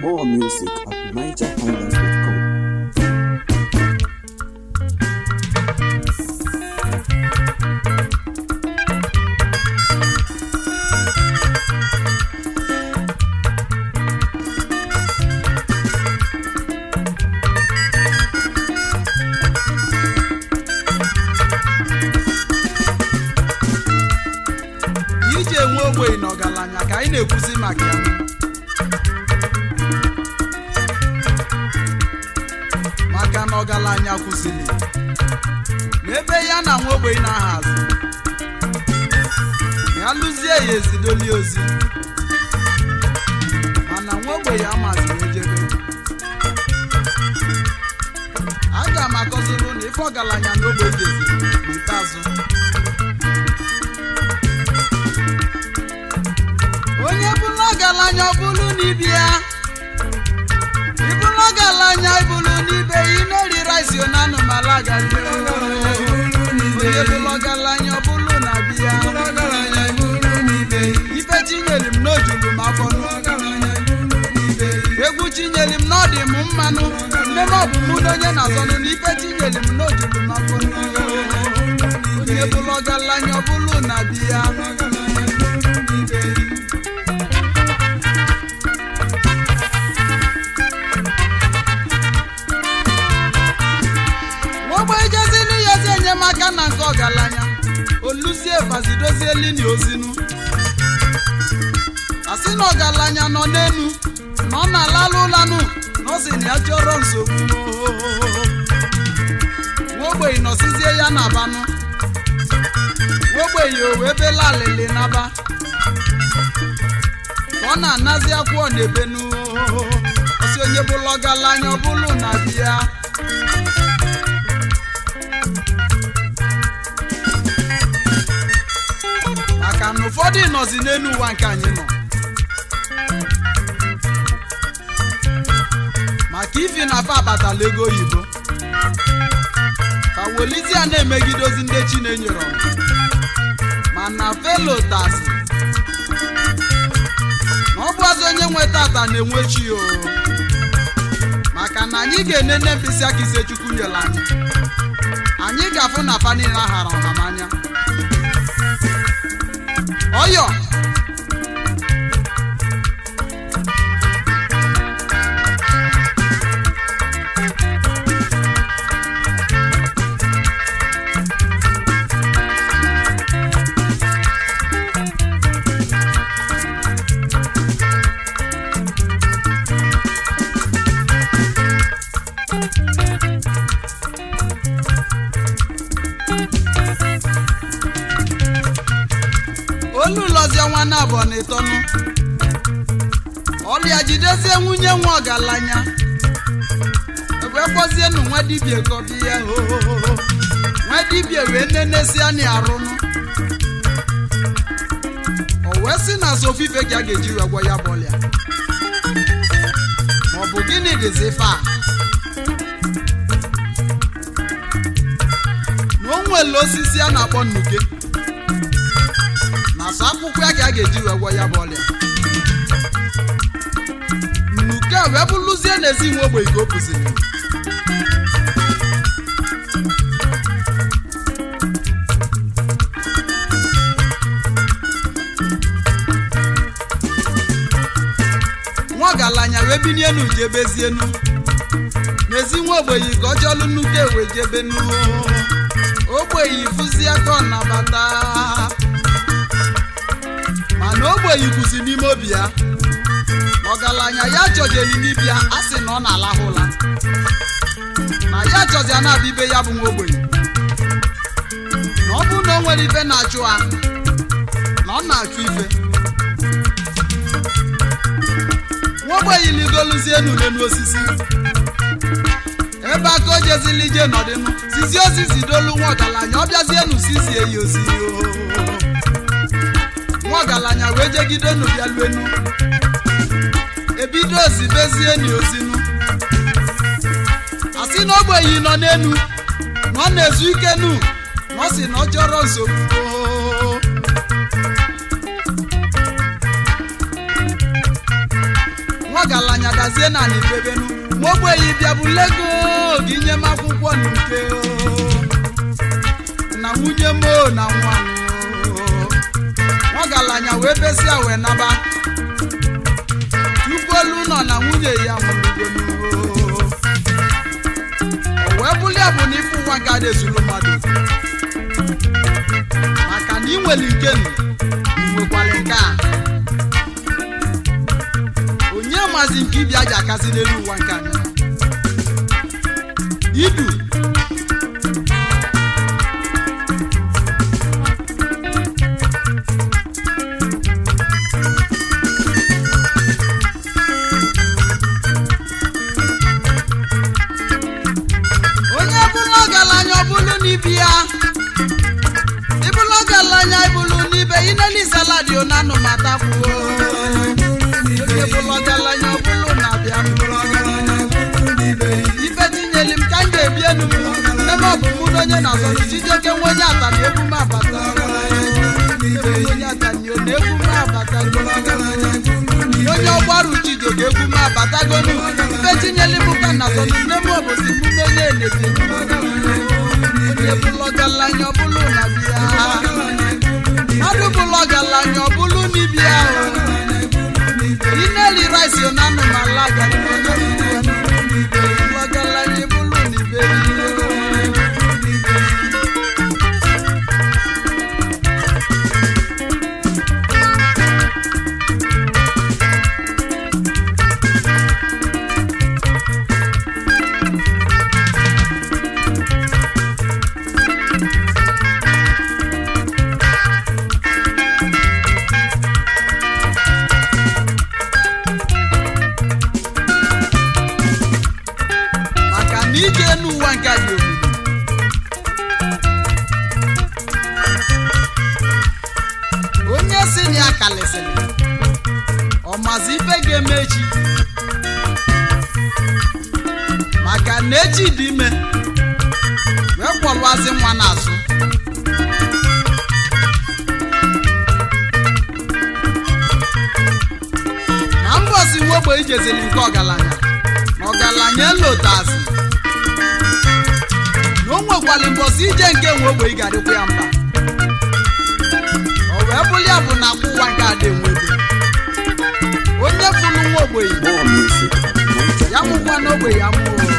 More music at nigerhighlife.com. iji enwe ogbenye na ọgaranya ka anyị na-ekwuzi maka ya maka na ọgaranya kwụsịrị n'ebe ya na nwa ogbenye na-aha azụ ya lụzie ya ezidoli ozi mana nwa ogbenye amaziri ejebe aga m akọziri na ife ọgaranya na ogbenye jeziri n'ikpeazụ onye bụrụ ọgaranya ọ bụrụ n'ibe ya ịbụrụ ọgaranya ịbụrụ n'ibe ya ị na-eri rice na anụmala gari onye bụrụ ọgaranya ọ bụrụ na bi ya ife chinyere m n'ojulu m afọ egwu chinyere m n'ọdị m mmanụ nne m ọ bụ mụ na onye na-azọnụ na ife chinyere m n'ojulu m afọ onye bụrụ ọgaranya ọ bụrụ na bi ya ogbe ejezili ya ezi enyemaka na nke ọgaranya oluzie bazidozie lini ozinu asị na ọgaranya nọ n'enu na ọ na-alalụ ụlanụ na ọ sị na ya chọrọ nsogbu nwogbenyi nọsizie ya na banụ nwogbenyi o wee bela alịlị naba ka ọ na-anazi akwụọ na ebenu ọsị onye bụlụ ọgaranya ọ bụlụ na bịa maka na ụfọdụ nọzi n'elu ụwa nke anyị nọ maka ifi na afa abatala ego oyibo ka welizia na-emegidozi ndị chinenyere ọnụ mana felotasị na ọ bụazị onye nwe tata na-enwe chi o maka na anyị ga-enene mkpịsị aka ise chukwu nyere anyị anyị ga-afụ na fa niile ahara ọhamanya ọyọ olu lọzie nwanne abụọ na ịtọnụ ọlịa jidezie nwunye nwa ọgaranya ebe kpọzienụ nwa dibia kọbi ya hohoho nwa dibia wee nenesia na arụnụ o wee sị na so ofufe ka a ga-eji wee gwọ ya bụ ọlịa maọbụ gịnị dịzi ife a na o nwere osisi a na-akpọ nnuke na asọ akwụkwọ ya ka a ga-eji wee gwọ ya bụ ọrịa nnuke a wee bụrụzie n'ezi nwe ogbenye ka o kụziri nwa ọgaranya wee bini enu jebezienu n'ezi nwa ogbenye ka ọ chọlụ nnuke wee jebenu ogbenye fụzie ka ọ nabata mana ogbenye kwụsị n'ime obi ya ọgaranya ya chọjeli n'ibia a sị na ọ na-alahụ ụla na ya chọzi a na-abịa ibe ya bụ nwa ogbenye na ọ bụrụ na o nwere ife na-achụ ha na ọ na-achụ ife nwa ogbenye ligoluzie enu n'elu osisi ebe aka o jezili ije nọdịnụ sizi osisi dolu nwa ọgaranya ọ bịazie enu sizie ya ozi nwa ọgaranya wee jegide unu bịa luenu ebido ozibezie ni ozinu asị na ogbenyi nọ n'enu na ọ na-ezu ike nu na ọ sị na ọ chọrọ nsogbu nwa ọgaranya dazie na n'ifebenu nwa ogbenye bịa bụ lego gị nye m akwụkwọ na nke o. na nwunye m o na nwa m o. ọgaranya wee besịa wee naba tupu olu nọ na nwunye ya nwụrụgonu o wee bụrụ ya bụ na ife ụwa nke a na-ezulu mmadụ maka na ị nwere nke nụ ị nwekwara nke a onye mazi nke ịbịa ji akazi n'elu ụwa nke anyị idu onye bụrụ ọgaranya ọ bụrụ n'ibi ya ịbụrụ ọgaranya ịbụrụ n'ibe ineli saladi onanụ matakwuo onye bụrụ ọgaranya ọ bụrụ na bịa ife tinyeli m ka m ga-ebi enu m ebe ọ bụ mụ na onye na-azọrụ chijioke nwa onye ata na egwu m abata onye ata na egwu m abata onye ọgbaru chijioke egwu m abatagonu ife tinyeli m ka na azọrụ nne m obosi mụ na onye na-ebi onye bụrụ ọgaranya ọ bụrụ na bịa mmadụ bụrụ ọgaranya ọ bụrụ n'ibia ineli rice na anụmala ọgaranya bụrụ n'ibe maka na ije n'ụwa nke a dị omimi onye si na ya kalịsịrị ọmazi ife ga-eme echi maka na echi dị ime wee kwọlụazi nwa n'azụ na mbọsi wogbe ijezili nke ọgaranya na ọgaranya elotazi na o nwekwara mbọsi ije nke nwe ogbe ị ga-adịkwa ya mba o wee bụrụ ya bụ na akwụ ụwa nke ada enwebe onye fụrụ nwa ogbenye More music at ya mụkwa n'ogbe ya mụọ